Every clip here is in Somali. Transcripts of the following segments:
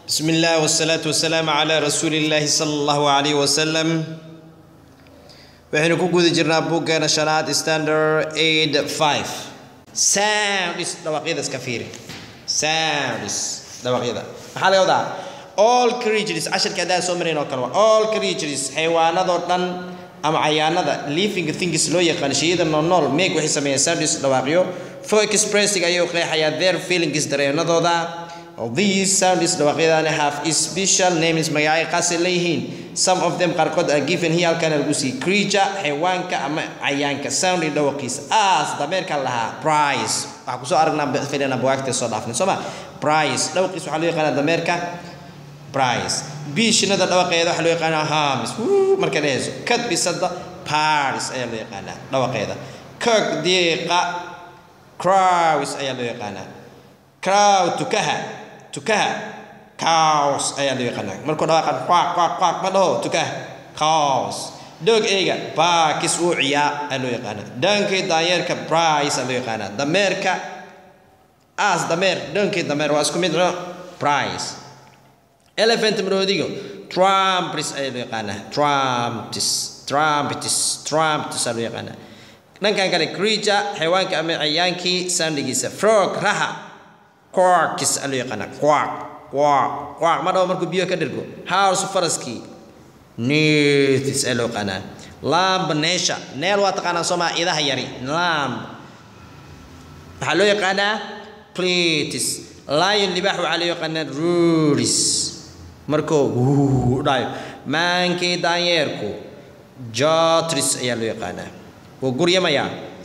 بسم الله والصلاة والسلام على رسول الله صلى الله عليه وسلم waxaynu ku guda jirnaa buuggeena shanaad standard aid five sounds dhawaaqyada iska fiiri sounds dhawaaqyada maxaa laga wadaa all creatures casharka haddaan soo marayn oo kale waa all creatures xayawaanadoo dhan ama cayaanada living things loo yaqaan shayada noolnool meeg waxay sameeyaan sounds dhawaaqyo for expressing ayuu qeexayaa their feelings dareenadooda these sounds dhawaaqyadani have special names magacay qaasi leeyihiin some of them qaarkood are given here halkan lagu siiyey creature xayawaanka ama cayaanka sound dhawaqiisa as dameerka lahaa price waxaa kusoo aragnaa filina buwaagtee soo dhaafnay sooma price dhawaqiisa waxaa loo yaqaanaa dameerka price biishinada dhawaqeeda waxaa loo yaqaanaa hams marka dhehayso kad bisada paris ayaa loo yaqaanaa dhawaqeeda kirk diiqa crows ayaa loo yaqaanaa crow tukaha tukaha cows ayaa loo yaqaanaa markuu dhawaaqan quaaq quaaq quaaq ma dhaho tukaha cows dog eyga baakis uu ciyaa ayaa loo yaqaanaa dhankii daanyeerka price ayaa loo yaqaanaa dameerka as dameer dhankii dameer waa isku mid no price elephant maroodigo trumpris ayaa loo yaqaanaa trumptis trumpetis trumptis ayaa loo yaqaanaa dhankan kale creature xayawaanka ama cayaankii sandhigiisa frog raha quarkis ayaa loo yaqaanaa quark quark quark ma dhawo markuu biyo ka dhirgo house faraskii neethis ayaa loo yaqaanaa lamb neesha neel waa taqaanaa soomaa idaha yari lamb waxaa loo yaqaanaa platis lion libaax waxaa loo yaqaanaa ruris markuu wuu dhayo maankii daanyeerku jotris ayaa loo yaqaanaa wuu guryamayaa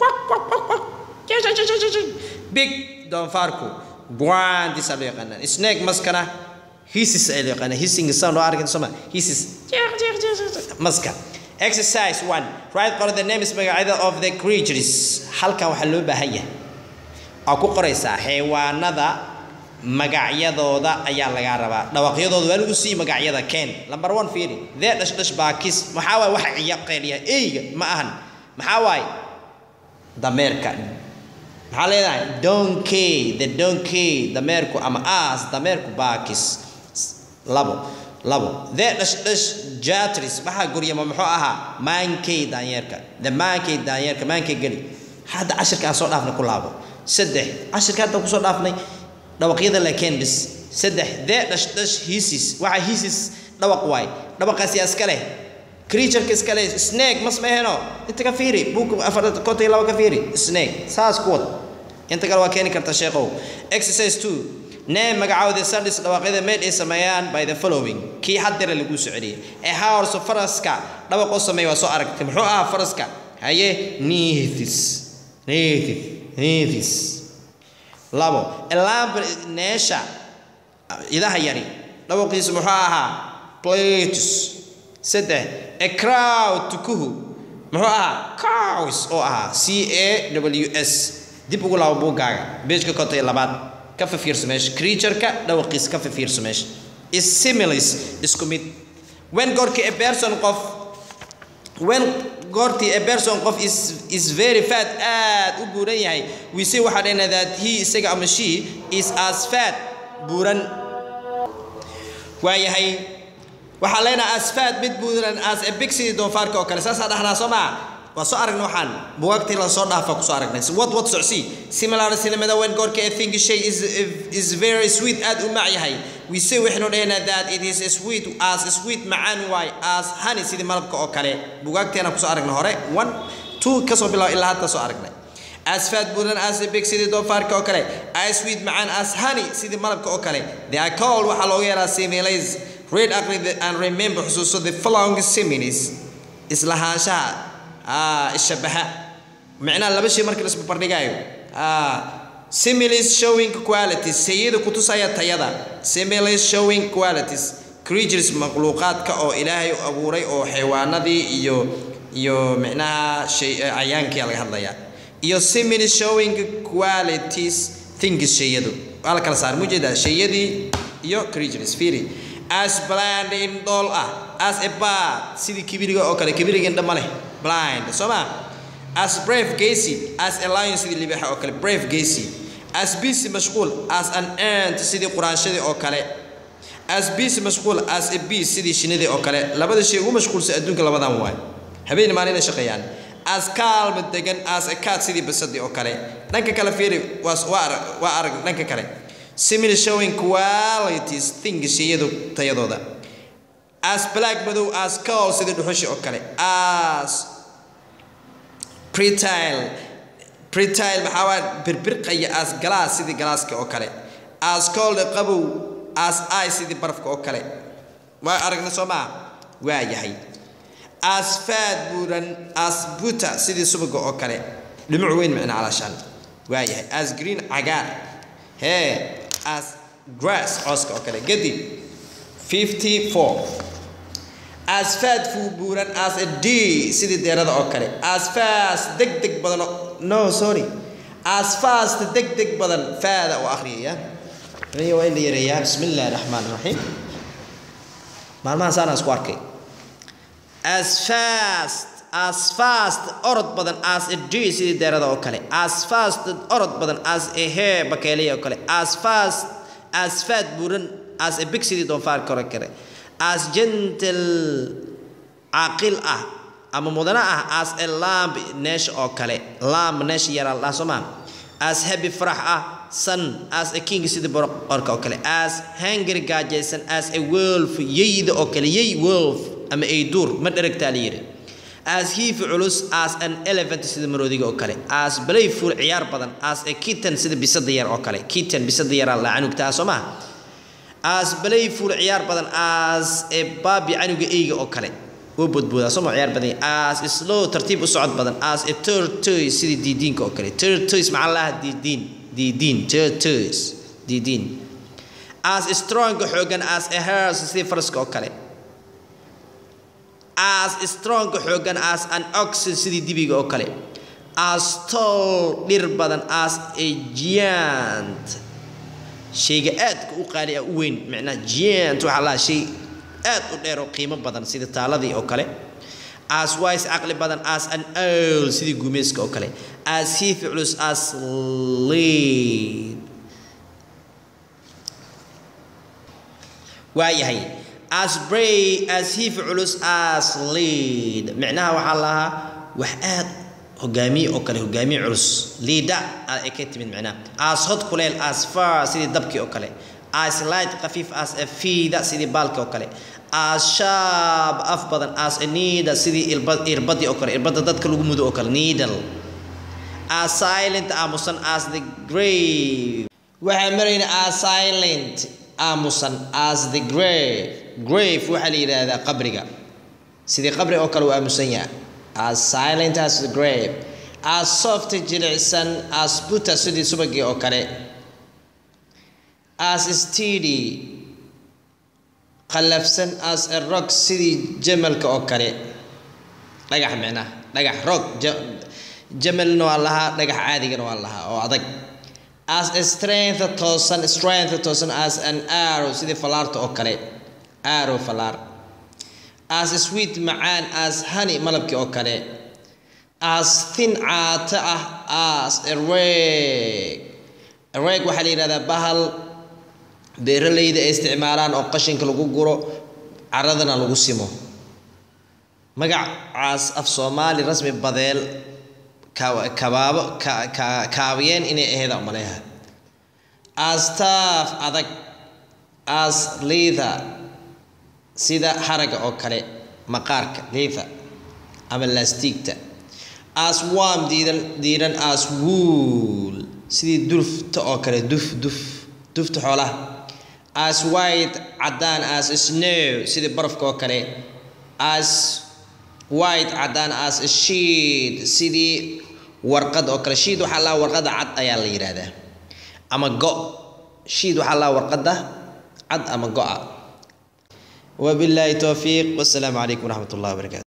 big doonfaarku buandis ayaa loo yaqaanaa snake maskana hisis ayaa loo yaqaanaa hissing sound oo arkin soma hisis maska exercise one write qor the names magacyada of the creatures halkan waxaa loo baahan yahay aa ku qoraysaa xayawaanada magacyadooda ayaa lagaa rabaa dhawaaqyadooda waa lagu sii magacyada ken number one fiiri dee dhash dhash baakis maxaa waaye waxa ciya qeeliya eyga ma ahan maxaa waaye dameerka maxaa leedahay donkey the donkey dameerku ama as dameerku baakis labo labo dee dhash dhash jatris maxaa guryama muxuu ahaa maankey daanyeerka the maankey daanyeerka maankey geli hadda cashirka aan soo dhaafnay ku laabo saddex cashirka hadda kusoo dhaafnay dhawaqyada lakeen bis saddex dee dhash dhash hisis waxa hisis dhawaq waay dhawaqaasi iska leh creatureka iska leh snake mas ma aheno inta ka fiiri buug afar konton iyo laba ka fiiri snake saas ku wad inta kale waa keeni karta sheekow exercise two name magacaawda sandis dhawaaqyada made ay sameeyaan by the following kii haddare lagu soo celiyay ee horse faraska dhawaqoo sameeya waa soo aragtay muxuu ahaa faraska haye nithis nithis nithis labo lamb neesha idaha yari dhawaqiisu muxuu ahaa platus saddex a crowd tukuhu muxuu ahaa cows oo ahaa c a w s dib ugu laabo buuggaaga beejka konton iyo labaad ka fafiirso meesha creatureka dhawaqiisa ka fafiirso meesha is similis isku mid when goorkii a person qof when goortii a person qof is is very fat aad u buuran yahay we say waxaa dhahna that he isaga ama she is as fat buuran waayahay waxaa leenaha as fat mid buuran as a big sidii doonfaarka oo kale saasaa dhahnaa soo maa waa soo aragnay waxaan bugaagtii la soo dhaafa kusoo aragnay what what socsi similar sinimada when goorka a thing shay is is very sweet aad u mac yahay we say waxaynu dhahaynaa that it is sweet as sweet macaan waay as honey sidii malabka oo kale bugaagteena kusoo aragnay hore one two kasoo bilaabo ilaa hadda soo aragnay as fat buuran as a big sidii doofaarka oo kale as sweet macaan as honey sidii malabka oo kale they are called waxaa looga yeeraa similes read aqri and remember xusuuso the following similes islahaanshaha ishabaha micnaha laba shay markii laisku bardhigaayo similes showing qualities sayida kutusaya tayada similes showing qualities creatures makhluuqaadka oo ilaahay u abuuray oo xayawaanadii iyo iyo micnaha shay cayaankii laga hadlayaa iyo similes showing qualities things shayadu waa la kala saar mujeedaa shayadii iyo creatures fiiri as blind in dool ah as a bird sidii kibiriga oo kale kibiriga indha ma leh blind soo ma as brave gacy as a lion sidii libaxa oo kale brave gacy as busy mashquul as an ant sidii quraanshadii oo kale as busy mashquul as a bee sidii shinidii oo kale labada shay ugu mashquulsan adduunka labadan waay habeen maalin shaqeeyaan as calm degan as a cat sidii basadii oo kale dhanka kale fiiri waa waa arag waa arag dhanka kale similar showing qualities things shayadu tayadooda as black madow as coal sidii dhuxushi oo kale as pretile pretile maxaa waa birbirqaya as galaas sidii galaaska oo kale as cold qabow as i sidii barafka oo kale waa aragna soo maa waa yahay as faad buuran as buta sidii subaga oo kale dhumuc weyn micna calaashaan waa yahay as green cagaar hee as grass cooska oo kale kadib 54 as faad fuu buuran as a d sidii deerada oo kale as fast deg deg badan no sorry as fast deg deg badan faada u akhriyaya aniga waa in la yareeyaa bismi illaahi raxmaan raxiim maalmahan saanaan isku arkay as fast as fast orod badan as a d sidii deerada oo kale as fast orod badan as a hair bakeelaya oo kale as fast as faad buuran as a big sidii doonfaarka hore kale as gentle caaqil ah ama mudana ah as a lamb neesh oo kale lamb neesh yaraa la soo maa as happy farax ah sun as a king sidii boqorka oo kale as hungry gaajaysan as a wolf yeyda oo kale yey wolf ama ay duur ma dheragtaa la yidhi as hiifi culus as an elephant sida maroodiga oo kale as playful ciyaar badan as a kitten sida bisada yar oo kale kitten bisada yaraa la canugtaa soo maa as playful ciyaar badan as a baabi canuga eyga oo kale wuu bodboodaa soo ma ciyaar badan as slow tartiib u socod badan as a tortoise sidii diidiinka oo kale tortoise maxaa lahaa diidiin diidiin tortoise diidiin as strong xoogan as a horse sidii faraska oo kale as strong xoogan as an ox sidii dibiga oo kale as tall dhir badan as a giant shayga aadka u qaali ah u weyn micnaha giant waxaa lahaa shay aad u dheer oo qiimo badan sida taaladii oo kale as wise caqli badan as an owl sidii gumayska oo kale as hiifi culus as lead waa yahay as bray as hiifi culus as lead micnaha waxaa lahaa wax aad hogaamiye oo kale hogaamiye culus liida ay ka timid micnaha as hod kuleel as far sidii dabkii oo kale as light khafiif as a fiida sidii baalkii oo kale as shaab af badan as a needle sidii irbadii oo kale irbada dadka lagu mudo oo kale needle as silent aamusan as the grave waxaan marayna as silent aamusan as the grave grave waxaa la yidhaahdaa qabriga sidii qabri oo kale uu aamusan yahay as silent as the grave as soft jilicsan as buta sidii subagii oo kale as steady qallafsan as a rock sidii jamalka oo kale dhagax micnaha dhagax rock jamalna waa lahaa dhagax caadigana waa lahaa oo adag as a strength toosan strength toosan as an arrow sidii falaarta oo kale arrow falaar as a sweet macaan as honey malabkii oo kale as thin caata ah as a reg a reg waxaa la yidhahdaa bahal beeralayda ay isticmaalaan oo qashinka lagu guro caradana lagu simo magacaas af soomaali rasmi badeel kabaabo kaabiyeen inay ahayd maleeha as taaf adag as leather sida haraga oo kale maqaarka leather ama lastiigta as warm diidan diiran as wool sidii dufta oo kale duf duf dufta xoolaha as white caddaan as snow sidii barafka oo kale as white caddaan as sheet sidii warqad oo kale sheet waxaa lahaa warqadda cad ayaa la yidhaahdaa ama go sheet waxaa lahaa warqadda cad ama go-a وبالله توفيق والسلام عليكم ورحمة الله وبركاته